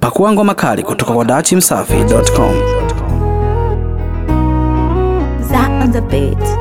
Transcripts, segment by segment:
Pakua ngoma kali kutoka kwa dachimsafi.com. Zach on the beat.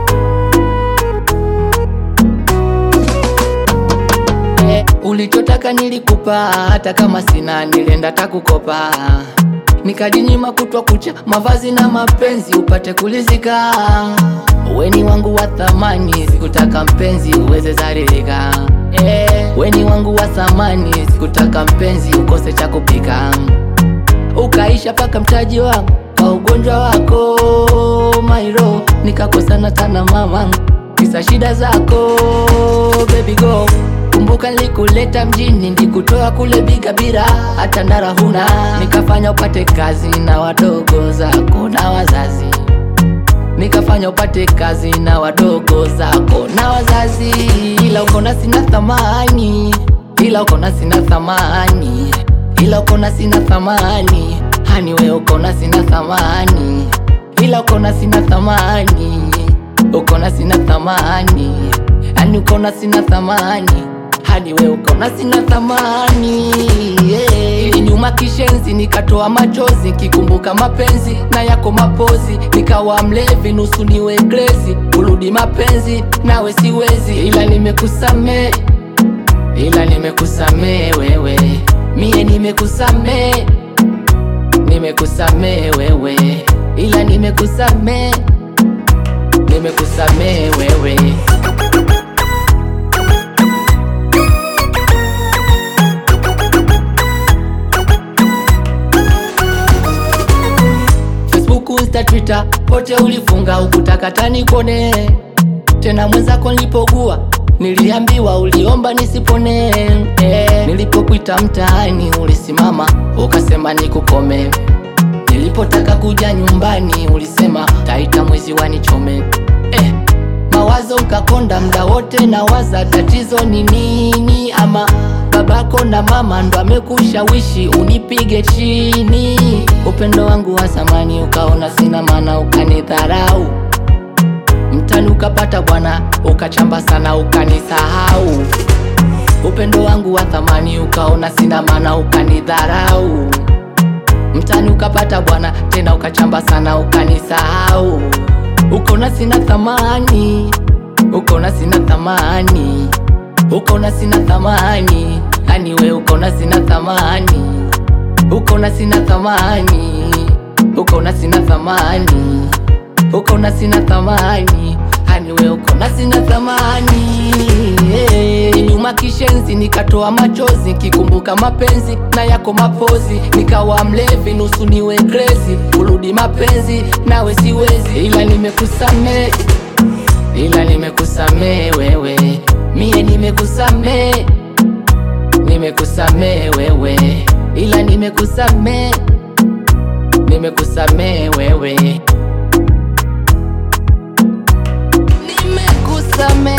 Eh, ulichotaka nilikupa, hata kama sina nilienda takukopa, nikajinyima kutwa kucha, mavazi na mapenzi upate kulizika. Weni wangu wa thamani, sikutaka mpenzi uweze zaririka. Eh, weni wangu wa thamani, sikutaka mpenzi ukose cha kupika, ukaisha paka mtaji wangu kwa ugonjwa wako Mairo, nikakosana tana mama, kisa shida zako baby go Kumbuka nilikuleta mjini, ndikutoa kule Bigabira, hata ndara huna, nikafanya upate kazi na wadogo zako na wazazi, nikafanya upate kazi na wadogo zako na wazazi, ila ukona sina thamani, ila ukona sina thamani, ila ukona sina thamani, hani we ukona sina thamani, ila ukona sina thamani, ukona sina thamani, hani ukona sina thamani hadi we ukaona sina thamani yeah. Ili nyuma kishenzi nikatoa machozi kikumbuka mapenzi na yako mapozi, nikawa mlevi nusu niwe crazy, kurudi mapenzi nawe siwezi, ila nimekusamee, ila nimekusamee wewe, mie nimekusamee, nimekusamee wewe, ila nimekusamee, nimekusamee wewe Facebook, Insta, Twitter, pote ulifunga ukutaka tanikone tena. Mwenzako nilipogua niliambiwa uliomba nisipone eh. Nilipokuita mtaani ulisimama ukasema nikukome. Nilipotaka kuja nyumbani ulisema taita mwizi wanichome eh. Mawazo ukakonda mda wote na waza tatizo ni nini, ama babako na mama ndo amekushawishi unipige chini. Upendo wangu wa zamani ukaona sina maana, ukanidharau mtani, ukapata bwana, ukachamba sana, ukanisahau. Upendo wangu wa thamani ukaona sina maana, ukanidharau mtani, ukapata bwana, tena ukachamba sana, ukanisahau. Ukaona sina thamani, ukaona sina thamani, ukaona sina thamani, yani we ukaona sina thamani, ukaona sina thamani, ukaona sina thamani, ukaona sina thamani, yani we ukaona sina thamani yeah. Nyuma kishenzi nikatoa machozi kikumbuka mapenzi na yako mapozi, nikawa mlevi nusu niwe crazy, kurudi mapenzi nawe siwezi, ila nimekusamee, ila nimekusamee wewe, mie nimekusamee, nimekusamee wewe, ila nimekusamee, nimekusamee wewe, nimekusamee